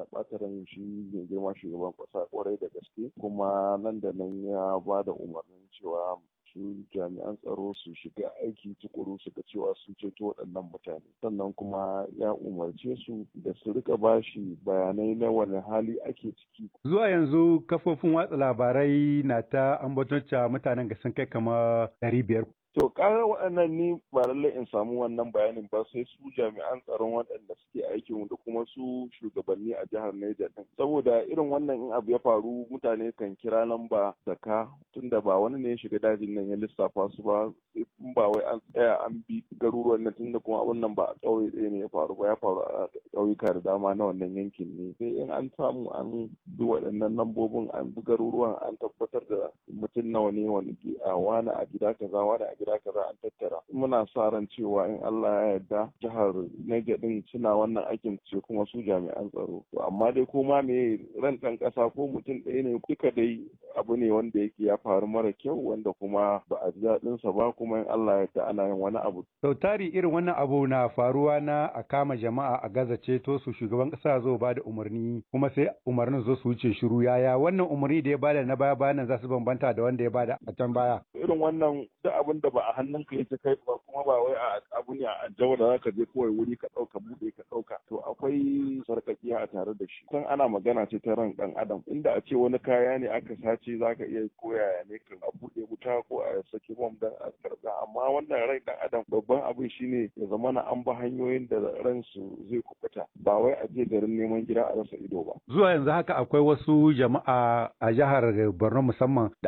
ya ɓata ran shi mai girma shugaban ƙasa ƙwarai da gaske kuma nan da nan ya ba da umarnin cewa su jami'an tsaro su shiga aiki tukuru su ga cewa sun ceto waɗannan mutane sannan kuma ya umarce su da su rika bashi bayanai na wani hali ake ciki zuwa yanzu kafofin watsa labarai na ta ambaton mutanen ga sun kai kamar ɗari biyar To ƙarar waɗannan ni ba lallai in samu wannan bayanin ba sai su jami'an tsaron waɗanda suke aikin da kuma su shugabanni a jihar Niger din. Saboda irin wannan in abu ya faru mutane kan kira lamba zaka tunda ba wani ne ya shiga dajin nan ya lissafa su ba in ba wai an tsaya an bi garuruwan nan tunda kuma abun nan ba a ƙauye ɗaya ne ya faru ba ya faru a ƙauyuka da dama na wannan yankin ne. Sai in an samu an bi waɗannan lambobin an bi garuruwan an tabbatar da mutum nawa ne wani a wani a gida kaza wani a gida kaza an tattara muna sa ran cewa in Allah ya yarda jihar Niger din suna wannan aikin ce kuma su jami'an tsaro to amma dai ko ma me ran dan kasa ko mutum ɗaya ne duka dai abu ne wanda yake ya faru mara kyau wanda kuma ba a ji daɗin sa ba kuma in Allah ya yarda ana yin wani abu sau tari irin wannan abu na faruwa na a kama jama'a a gaza ceto su shugaban kasa zo ba da umarni kuma sai umarnin zo su wuce shiru yaya wannan umarni da ya bada na baya bayan za su bambanta da wanda ya bada a can baya irin wannan duk abin da ba a hannunka yake kai ba kuma ba wai a abu ne a jawo da zaka je kawai wuri ka ɗauka buɗe ka ɗauka to akwai sarƙaƙiya a tare da shi kan ana magana ce ta ran ɗan adam inda a ce wani kaya ne aka sace zaka iya koya ne ka a buɗe wuta ko a saki bom dan a karɓa amma wannan rai ɗan adam babban abin shine ya zama na an ba hanyoyin da ransu zai kubuta ba wai a je garin neman gida a rasa ido ba zuwa yanzu haka akwai wasu jama'a a jihar Borno musamman da